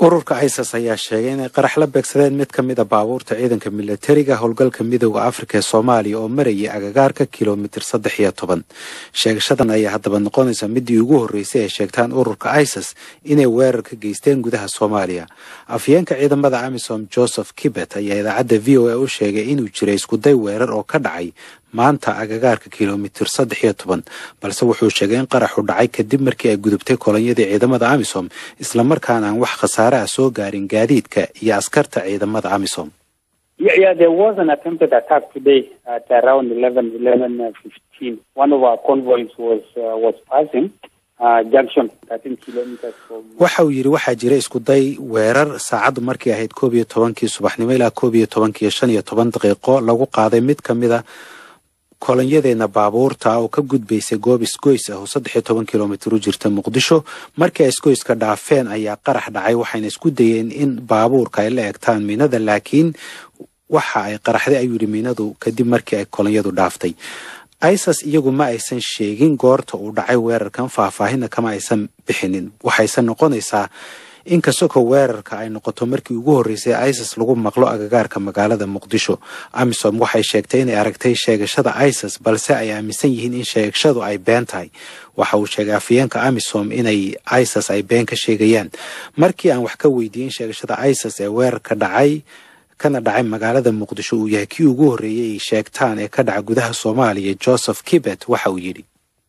ururka isis ayaa sheegay inay qarax la beegsadeen mid ka mida baabuurta ciidanka milatariga howlgalka midooda afrika ee soomaaliya oo marayay agagaarka kilomitir saddex iyo toban sheegashadan ayaa haddaba noqonaysa midii ugu horreysay ay sheegtaan ururka isis inay weerar ka geysteen gudaha soomaaliya afyeenka ciidamada amisom joseph kibet ayaa idaacadda v o a u sheegay inuu jiray iskuday weerar oo ka dhacay maanta agagaarka kilomitir saddex iyo toban balse wuxuu sheegay in qaraxu dhacay kadib markii ay gudubtay kolonyadii ciidamada amisom islamarkaana aan wax khasaare ah soo gaarin gaadiidka iyo askarta ciidamada amisom waxa uu yidhi waxaa jira iskuday weerar saacaddu markii ahayd koob iyo tobankii subaxnimo ilaa koob iyo tobankii shan iyo toban daqiiqo lagu qaaday mid ka mida kolonyadeena baabuurta oo ka gudbaysay goob isgoys ah oo saddex iyo toban kilomitir u jirta muqdisho markii ay isgoyska dhaafeen ayaa qarax dhacay waxayna isku dayeen in baabuurka ay la egtaan miinada laakiin waxa ay qaraxday ayuu yidhi miinadu kadib markii ay kolonyadu dhaaftay isis iyagu ma aysan sheegin goorta uu dhacay weerarkan faahfaahinna kama aysan bixinin waxayse noqonaysaa inkastoo weerarka ay noqoto markii ugu horreysay isis lagu maqlo agagaarka magaalada muqdisho amisom waxay sheegtay inay aragtay sheegashada isis balse ay aaminsan yihiin in sheegashadu ay been tahay waxa uu sheegay afyeenka amisom inay isis ay been ka sheegayaan markii aan wax ka weydiiyen sheegashada isis ee weerarka dhacay kana dhacay magaalada muqdisho uu yahay kii ugu horreeyey ay sheegtaan ee ka dhaca gudaha soomaaliya joseph kibet waxa uu yidhi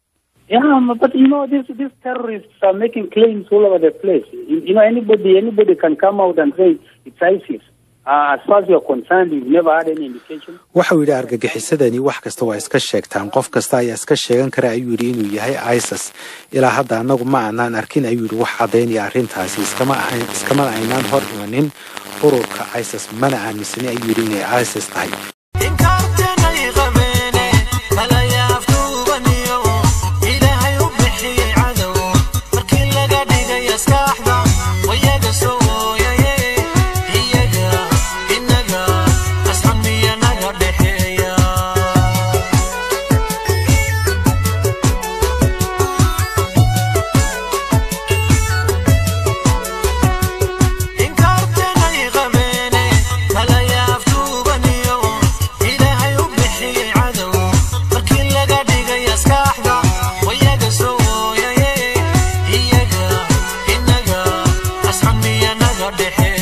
Yeah, but you know, these these terrorists are making claims all over the place. You, you know, anybody anybody can come out and say it's ISIS. Uh, as far as you're concerned, you've never had any indication. waxa uu yidhi argagixisadani wax kasta waa iska sheegtaan qof kasta ayaa iska sheegan kara ayuu yidhi inuu yahay isis ilaa hadda annagu ma aanaan arkin ayuu yidhi wax caddaynaya arrintaasi iskama ahayn iskamana aynaan hor imanin ururka isis mana aaminsani ayuu yidhi inay isis tahay deje